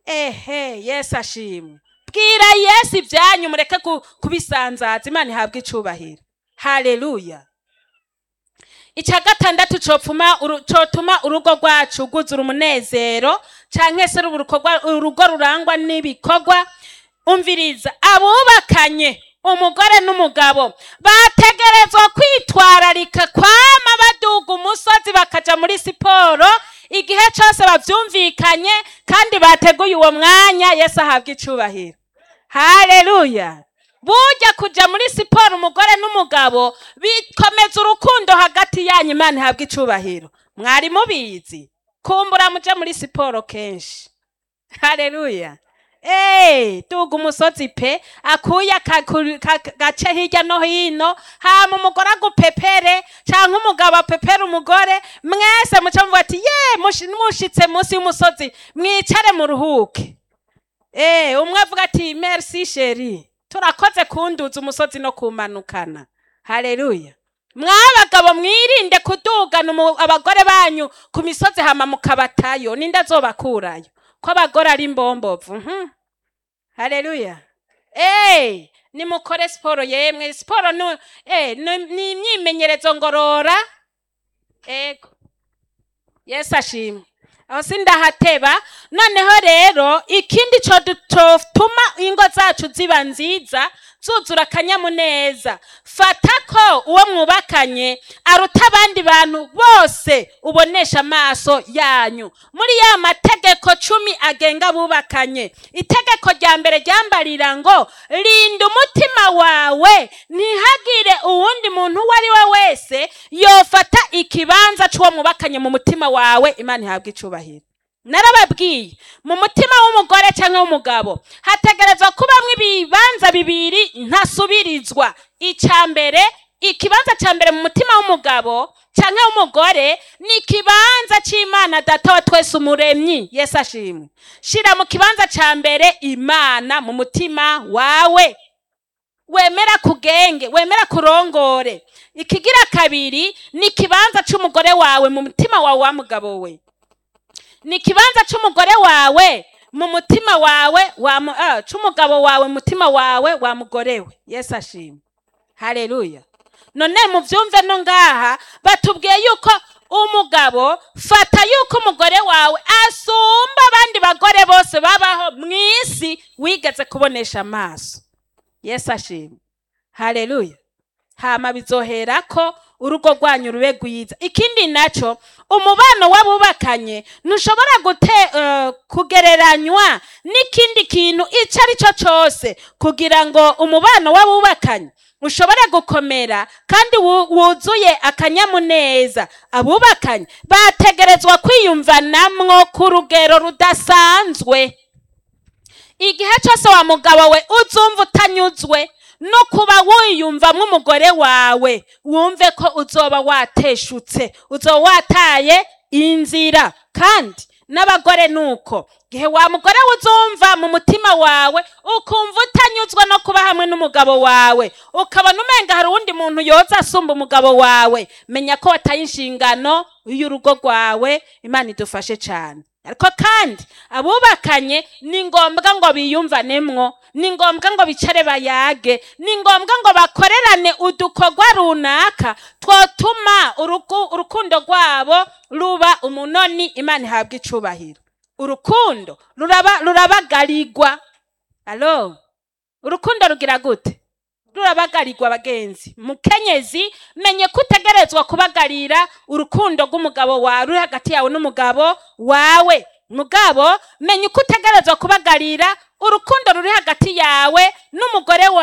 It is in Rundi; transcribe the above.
ehe yesu ashimwe bwira yesu ibyanyu mureke ku- kubisanzaza imana ihabwe icubahiro haleluya icya gatandatu copfuma uru- cotuma urugo rwacu rwuzura umunezero canke se ruba urukorwa- urugo rurangwa n'ibikorwa umviriza abubakanye umugore n'umugabo bategerezwa kwitwararika kwama baduga umusozi bakaja muri siporo igihe cose bavyumvikanye kandi bateguye uwo mwanya yesu ahabwa icubahiro haleluya burya kuja muri siporo umugore n'umugabo bikomeza urukundo hagati yanyu imana ihabwa icubahiro mwari mubizi kumbura muje muri siporo kenshi haleluya Hey, duga umusozi pe akuya kakuri- ka- gace hirya no hino hama umugore agupepere canke umugabo apepere umugore mwese muca muvuga ati ye mushi- mushitse munsi y'umusozi mwicare muruhuke Eh, umwe avuga ati merci sheri turakoze kunduza umusozi no kumanukana haleluya mwabagabo mwirinde kudugana umu- abagore banyu ku misozi hama mukabatayo ninde azobakurayo ko abagore ari imbombovu mhm. haleluya Eh, nimukore siporo yemwe siporo ni eh, ni- ni imyimenyerezo ngorora ego yesu ashimwe aho sindahateba noneho rero ikindi co du- cotuma ingo zacu ziba nziza zuzura akanyamuneza fata ko uwo mwubakanye aruta abandi bantu bose ubonesha amaso yanyu muri ya mategeko cumi agenga abubakanye itegeko rya mbere ryambarira ngo rinda umutima wawe ntihagire uwundi muntu uwo ari we wese yofata ikibanza c'uwo mwubakanye mu mutima wawe imana ihabwa icubahiro narababwiye mu mutima w'umugore cyangwa w'umugabo hategerezwa kubamwo ibibanza bibiri ntasubirizwa icya mbere ikibanza cya mbere mu mutima w'umugabo cyangwa w'umugore ni ikibanza cy'imana data wa twese umuremyi yesu ashimwe shira mu kibanza cya mbere imana mu mutima wawe wemera kugenge wemera kurongore ikigira kabiri ni ikibanza c'umugore wawe mu mutima wawe wa mugabo we ni ikibanza c'umugore wawe mu mutima wawe wa mu- ah, c'umugabo wawe mu mutima wawe wa mugore we yesu ashimwe haleluya none muvyumve no ngaha batubwiye yuko umugabo fata yuko umugore wawe asumba abandi bagore bose babaho mw'isi wigeze kubonesha amaso yesu ashimwe haleluya hama bizoherako urugo rwanyu rube rwiza ikindi naco umubano w'abubakanye ntushobora gute eh, kugereranywa n'ikindi kintu ico ari cyo cose kugira ngo umubano w'abubakanye ushobore gukomera kandi wu- wuzuye akanyamuneza abubakanye bategerezwa kwiyumvanamwo ku rugero rudasanzwe igihe cyose wa mugabo we uzumva utanyuzwe no kuba wiyumvamo umugore wawe wumve ko uzoba wateshutse uzoba wataye inzira kandi n'abagore nuko gihe wa mugore we uzumva mu mutima wawe ukumva utanyuzwe no kuba hamwe n'umugabo wawe ukabona umenga hari uwundi muntu yoza asumba umugabo wawe menya ko wataye inshingano y'urugo rwawe imana idufashe cyane ariko kandi abubakanye ni ngombwa ngo biyumvanemwo ni ngombwa ngo bicare bayage ni ngombwa ngo bakorerane udukorwa runaka twotuma uruku- urukundo rwabo ruba umunoni imana ihabwa icubahiro urukundo ruraba rurabagarirwa alo urukundo rugira gute rurabagarirwa bagenzi mukenyezi menye ko utegerezwa kubagarira urukundo rw'umugabo wawe ruri hagati yawe n'umugabo wawe mugabo menye uko utegerezwa kubagarira urukundo ruri hagati yawe n'umugore wawe